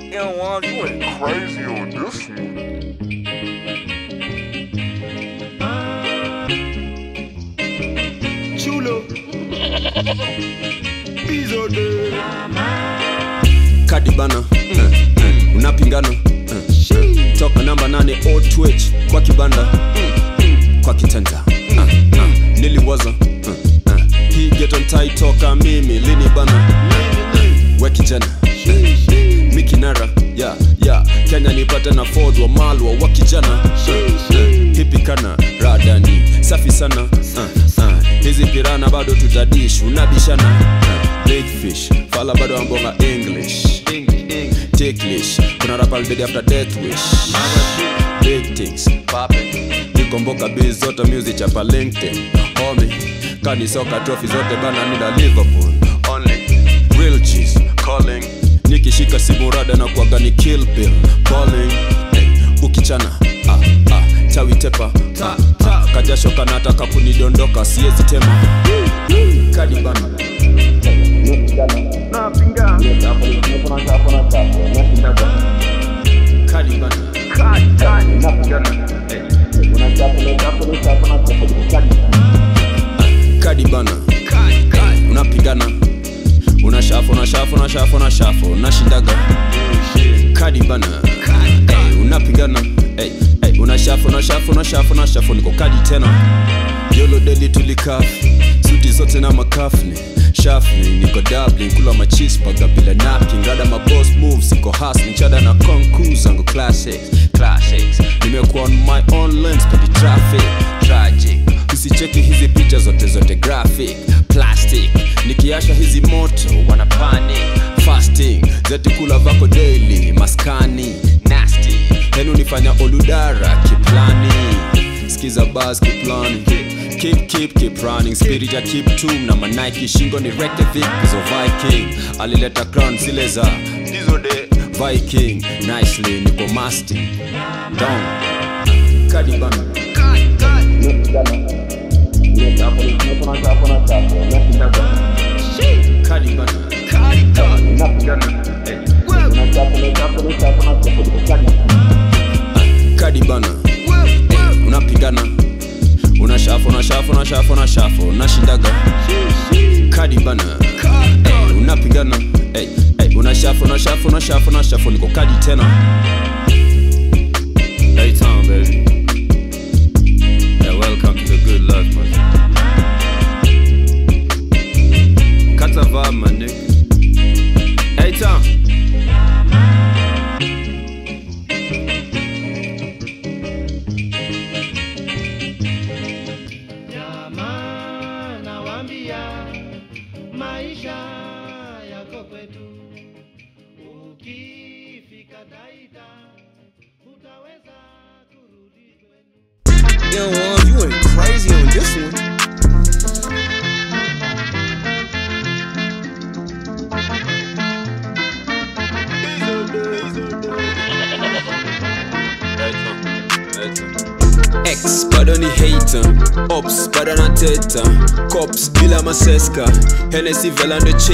Yeah, Juan, you went crazy on this one. Chulo. Bizo de. kadi bana eh, eh, unapingana eh, eh, toka namba nane o twitch kwa kibanda mm, mm, kwa kitanda ah, ah, niliwaza eh, eh, hii getontai toka mimi lini bana we kijana eh, mikinara ya ya kenya nipate na ford wa malwa wa kijana eh, eh, hipikana radani safi sana uh, uh, hizi pirana bado tutadish unabishana uh, big fish fala bado ambonga english ticklish kuna rapal dedi after death wish big things nikomboka biz zote music chapa linkedin homi kanisoka trophy zote bana nida liverpool only real cheese calling nikishika simu rada na kuaga ni kill bill calling hey, ukichana ah, ah, chawi tepa ta, ta, kajasho kanataka kunidondoka siezi tema kadi bana kadi bana kadi bana unapigana unashafu unashafu unashafu unashafu unashindaga kadi bana hey, unapigana hey, hey, unashafu unashafu unashafu unashafu niko kadi tena yolo deli tulikafi suti zote na makafni shafni niko dublin kula machispaga bila napkin rada mabos moves iko hasni chada na konku zangu classics classics nimekuwa on my own lens pedi traffic tragic usicheki hizi picha zote zote graphic plastic nikiasha hizi moto wana panic fasting zetikula vako daily maskani nasty henu nifanya oludara kiplani skiza bas kiplani keep keep keep running spirit ya keep tum na manike shingo ni rekte vikizo viking alileta crown zile za dizo de viking nicely niko masting down kadibana kadibana kadibana hey, unapigana unashafu unashafu unashafu unashafu unashindaga kadi bana hey, unapigana hey, hey, unashafu unashafu unashafu unashafu niko kadi tena hey, town, baby. Yeah, welcome to the good life, man. Kata vibe, my nigga. Hey, town. Jamaa nawaambia maisha yako kwetu, ukifika Taita utaweza kurudi kwenu. Yeah, Juan, you went crazy on this one. X bado ni hater Ops bado na teta Cops bila maseska Hennessy velando